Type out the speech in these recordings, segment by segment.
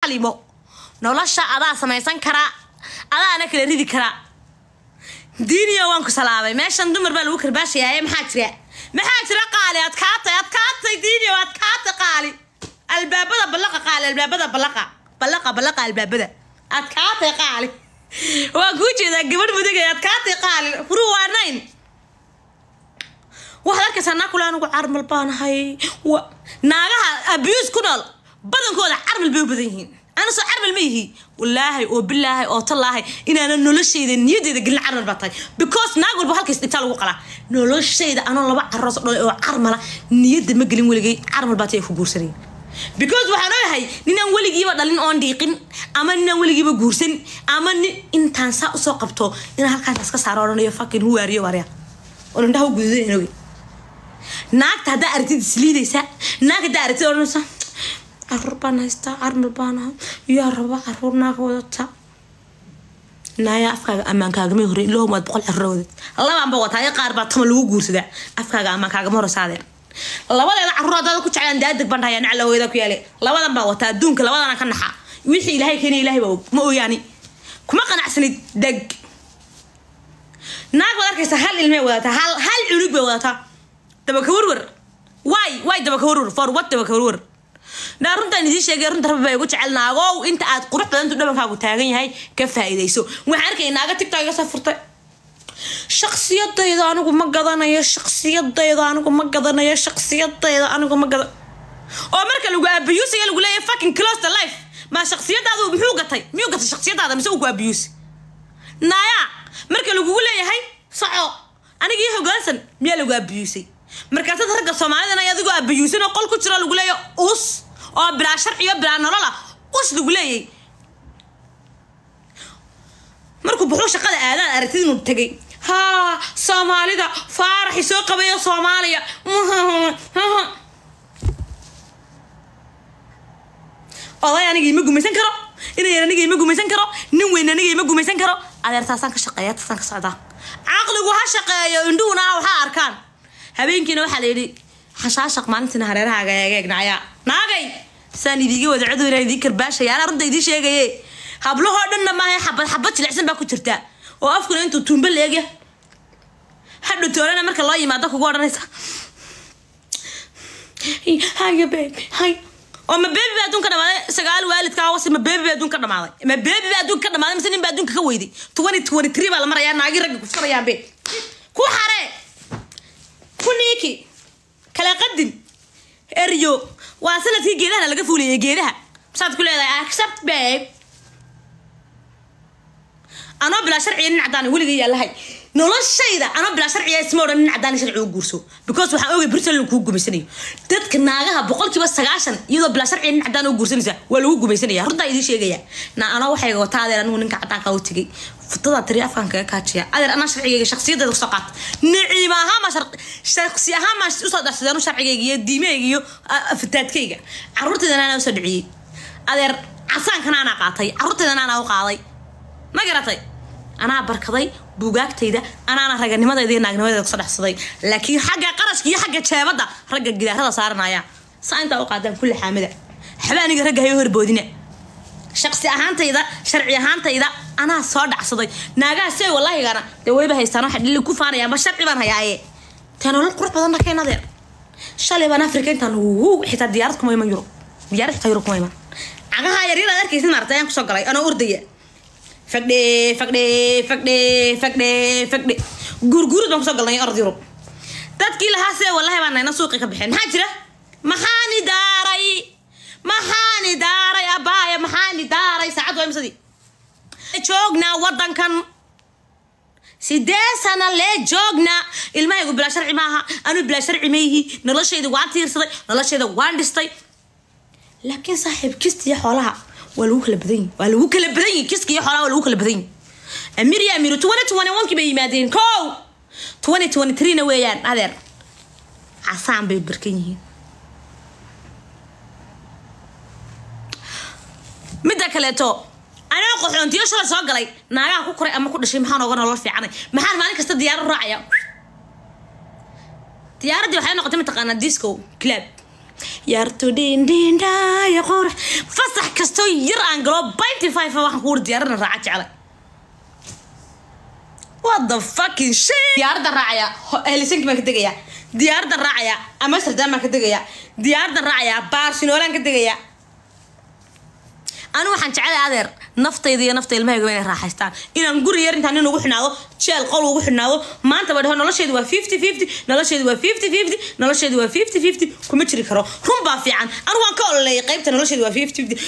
xalimo nolosha adaa samaysan karaa adaana kala ridi karaa diiniyo waan ku salaamay meeshan dumar baa lagu karbaashayaa maxaa jira maxaa jira qaali adkaatay adkaatay diiniyo adkaatay qaali albaabada ballaqa qaali albaabada ballaqa ballaqa ballaqa albaabada adkaatay qaali waan kuu jeedaa gabadh mudugay adkaatay qaali furuu waa nayn waxaad arkaysaa naa kule anigu carmal baanahay wa naagaha abuse ku nool badankooda carmal bay u badan yihiin ana soo carmal ma yihi walaahay oo bilaahay oo tallaahay inaana noloshayda niyadeyda gelin carmal baa tahay because naag walba halkays intaa lagu qalaa noloshayda anoo laba caroos dhalay oo carmala niyadda ma gelin weligay carmal baa tay ku guursanay because waxaan ogahay ninaan weligiiba dhalin oon dhiiqin ama ninaan weligiiba guursan ama nin intaan saa usoo qabto inaan halkaas iska saaro odhanayo fucking huwaariyo waarya oo indhaha u gududan oge naagta haddaa aragtid isliidaysa naag haddaa aragtid odhanaysa caruur baan haystaa carmal baan aha yaa raba caruur naaga wadata naaya afkaaga ammaankaagamay hore ilahum waad boqol caruur wadad labaanba wataa ee qaar baa tama lagu guursadaa afkaaga ammaankaaga horesaadeen labadeeda caruur haddaada ku jeclaan daadeg baan dhahayaa naclaweyda ku yaale labadan baa wataa adduunka labadana ka naxa wixii ilaahay keenay ilaahay baa og ma ooyaani kuma qanacsanid deg naag baad arkaysa hal ilmay wadataa hal hal cunug bay wadataa dabaka warwar waay waay dabaka warwar for what dabaka warwar naa runtaan idiin sheegay runta rabbi baa igu jecel naagow inta aad qurux badantu dhabankaagu taagan yahay ka faa'iidayso waxaan arkay naaga tigtog iga soo furtay shaksiyadayda anigu ma gadanayo shaksiyadayda anigu ma gadanayo shaksiyadayda anigu ma gadan oo marka lagu abiyuusaya lagu leeyahay fucking close the life ma shaksiyadaadu muxuu gatay miyuu gatay shaksiyadaada mise uu ku abiyuusi naaya marka lagugu leeyahay soco aniga ii hogaansan miyaa lagu abiyuusay markaasaad ragga soomaalidana adigoo abiyuusan oo qol ku jiro lagu leeyahay us oo bilaa sharciyo bilaa nolola us lagu leeyay markuu buxuu shaqada aadaan aragtid inuu tegay haa soomaalida faaraxi soo qabayo soomaaliya oday aniga ima gumaysan karo inayar aniga ima gumaysan karo nin weyn aniga ima gumaysan karo adeer taasaan ka shaqeeya taasaan ka socdaa caqligu ha shaqeeyo indhuhuna waxaa arkaan habeenkiina waxaa la yidhi xashaashaq maalintiina hareerahaaga eegeegnaya naagay saan idiiga wada codow inaan idiin karbaashaya anaa runta idiin sheegaye hablahoo dhanna maaha xabad xabad jilicsan baa ku jirta oo afkuna intuu tuumba leegya hadhow toolana marka loo yimaado kugu odhanaysa haya baby hay oo ma beebi baa adduun ka dhamaaday sagaal waalidkaa wasi ma beebi baa adduun ka dhamaaday ma beebi baa adduun ka dhamaaday mise nin baa adduunka ka weyday twenty twenty three baa la marayaa naagi ragga kufsanayaan be ku xaree ku niiki kala qadin eryo waa sanadkii geedahana laga fuuliyay geedaha masaad ku leedahay accept babe anoo bilaa sharciya nin cadaan weligay yaalahay noloshayda anoo bilaa sharciya isma odhan nin cadaan sharci u guurso because waxaan ogay britain kuu gumaysanayo dadka naagaha boqolkiiba sagaashan iyadoo bilaa sharciya nin cadaan u guursanaysa waa lagu gumaysanaya runtaa idiin sheegaya na anoo waxay wataa adeer anigu ninka cadaanka u tegay futada tiri afkaan kaga kaajiya adeer anaa sharcigayga shaksiyadayda kusoo qaata niciim ahaan maa shaksi ahaan maa usoo darsadeen u sharcigayga iyo diimahayga iyo fataadkayga caruurtaydana anaa usoo dhiciyey adeer casaankana anaa qaatay caruurtaydana anaa u qaaday ma garatay anaa barkaday buugaagtayda anaana raganimadayda iyo naagnimadayda kusoo dhexsaday laakiin xagga qarashka iyo xagga jeebadda ragga gidaarada saaranaya saa intaa u qaadaan kulli xaamida waxba aniga ragga hayo horboodina shaqsi ahaantayda sharci ahaantayda anaa soo dhacsaday naagaha se wallaahigana dee wayba haystaan waxa dhili ku faanaya ama sharci baan hayaaye tee nolol qurux badan dhakeen adeer shalay baan afrika intaan ugu xitaa diyaarad kuma iman yurub diyaarad xitaa yurub kuma iman cagaha yaryar aad arkaysid maartay ayaan kusoo galay anoo ordaya fagdhe fagdhe fagdhe fagdhe fagdhe guurguurud baan kusoo galnay orod yurub dadkii lahaa see wallahi baan nayna suuqi ka baxeen maxaa jira maxaani daaray maxaani daaray abaaya maxaani daaray saacad waa imsadii joognaa wadankan sidee sana lee joognaa ilmahaygu bilaa sharci maaha anuu bilaa sharci mayhi noloshayda waan tiirsaday noloshayda waan dhistay laakiin saaxiib kistiya xoolaha waa lagu kala badan yihi waa lagu kala badan yihi kiska iyo xoolaha waa lagu kala badan yihi amir iyo amiru twenty twenty one kii bay yimaadeen kow twenty twenty three na weeyaan adeer casaan bay barkan yihiin midda kaleeto anoo qaxoontiyo shala soo galay naagaha ku koray ama ku dhashay maxaan oga nolol fiicanay maxaan maalin kasta diyaarad raacaya diyaaraddii waxay noqotay mataqaanaa disco club yartu dhindhindhaya qurux fasax kastoo yar aan galo binty five waxaan kuuri diyaarada raaca jeclay what the fucking shit diyaaradda raacaya helsinki baan ka degaya diyaaradda raacaya amsterdam baan ka degaya diyaaradda raacaya barcelonan ka degaya anigu waxaan jeclay adeer naftayda iyo nafta ilmahayga inay raaxaystaan inaan guri yar intaan nin ugu xidhnaado jeel qol ugu xidhnaado maanta ba dhaho nolosheedu waa fifty fifty nolosheedu waa fifty fifty nolosheedu waa fifty fifty kuma jiri karo run baa fiican anigu waan ka ololeeyay qaybta nolosheedu waa fifty fifty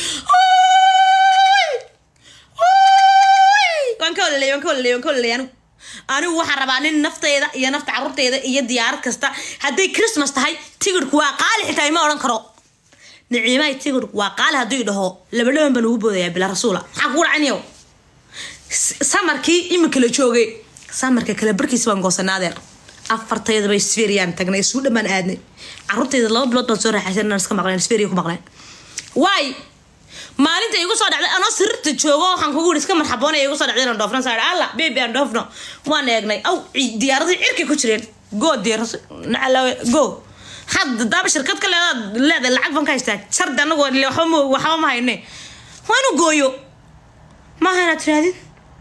waan ka ololeeyay waan ka ololeeyay waan ka ololeeyay anigu anigu waxaan rabaa nin nafteyda iyo nafta carruurteyda iyo diyaarad kasta hadday christmas tahay tigidhku waa qaali xitaa ima odhan karo niciimahay tigidhku waa qaali hadduu dhaho labadhaban baan ugu boodayaa bila rasuula maxaa kugu dhacaniyow samarkii iminka la joogay samarka kale barkiisa baan goosanay adeer afartayda bay sferiyaan tagnay isuu dhammaan aadnay carruurtayda laba bilood baan soo raaxaysan inaan iska maqleen sferiya ku maqleen waay maalinta igu soo dhacday anoo sirta joogo waxaan kugu yidhi iska marxaboonaya igu soo dhacday inaan dhoofno saa alla bebi aan dhoofno waan eegnay aw diyaaradii cirkay ku jireen go diyaarad nacalawe go hadda daaba shirkad ka leedaad leedahay lacag baan ka haystaa jardi anagu waxba ma waxba ma hayne waa inuu gooyo maaha inaad tirahdid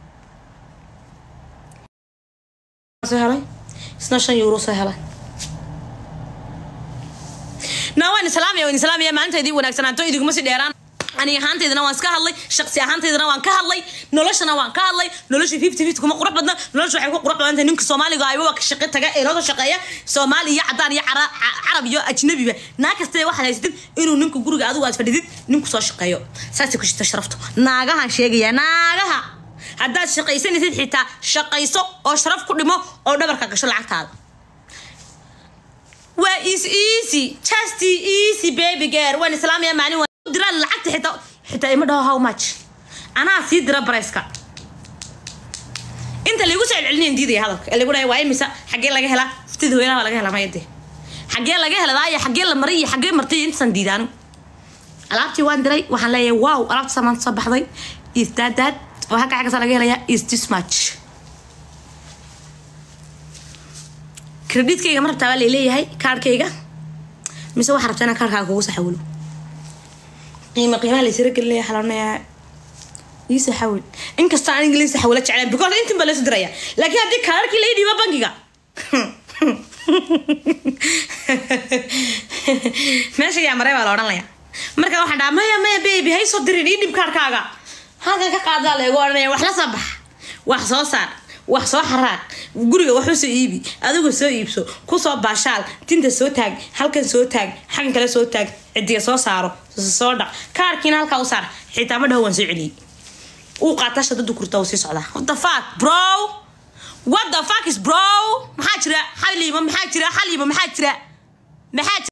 soo helay isna shan euro soo helay naa waan islaamaya waan islaamaya maalintaydii wanaagsanaato idiguma si dheeraan ani ahaantaydana waan iska hadlay shaqsi ahaantaydana waan ka hadlay noloshana waan ka hadlay nolosha fifty fifty kuma qurux badna nolosha waxay ku qurux badan tahay ninka soomaaliga ayba waa ka shaqo taga ee loo shaqeeya soomaali iyo cadaan iyo carab iyo ajnabiba naa kastee waxaad haysatid inuu ninka guriga adigu aad fadhidid ninku soo shaqeeyo saasay ku jirta sharaftu naagahan sheegaya naagaha haddaad shaqaysanaysid xitaa shaqayso oo sharaf ku dhimo oo dhabarka gasho lacagtaada waa is easy just easy baby girl waan islaamaya maalin diraan lacagta xitaa xitaa ima dhaho how much anaa sii dira barayska inta laygu soo celcelinayan diidaya hadalka ee lagu dhahay waa imisa xaggee laga helaa ftida hooyanaha baa laga helaa mayade xaggee laga helaa iyo xaggee la maray iyo xaggee martay intasan diidaan alaabtii waan diray waxaan leeyahay wow alaabta samaanta soo baxday is that that oo halka xaggasa laga helayaa is this much kreditkayga ma rabtaa baa layleeyahay kaarhkayga mise waxaa rabtaa inaan kaarhkaaga kugu saxawilo qiimo qiimaha laysira gelinaya xaloonaya iisa xawil inkasta aniga laysa xawila jeclaan because intin baa laysu diraya laakiin haddii kaararkii laga dhiiba bangiga meesha yaa maray baa la odhanaya marka waxaan dhaha maya maya baby hay soo dirin ii dhib kaarkaaga halkan ka qaadaa leegu odhanaya wax la soo bax wax soo saar wax soo xaraaq guriga wax usoo iibi adigu soo iibso kusoo baashaal tinta soo taag halkan soo taag xaggan kale soo taag cidiga soo saaro soo dhaq kaarkiina halkaa u saar xitaa ma dhaho waan soo celiyey uu qaataa shadadu kurta uu sii socdaa what the fuck bro what the fuck is bro maxaa jira xaliima maxaa jira xaliima maxaa jira maxaa